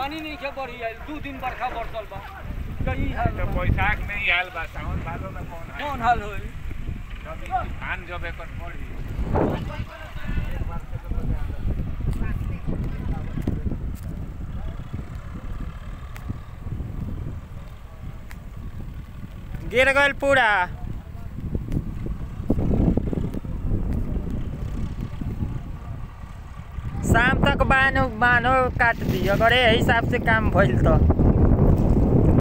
पानी नहीं के बढ़ी आइल दू दिन बरखा बरसल बा कहीं हाल तो बा। बैसाख में ही हाल बा सावन भादो में कौन हाल कौन हाल होई जब ई धान जब एकर पड़ी गिर गइल पूरा शाम तक बांध बांधो काट दी अगर यही हिसाब से काम भइल तो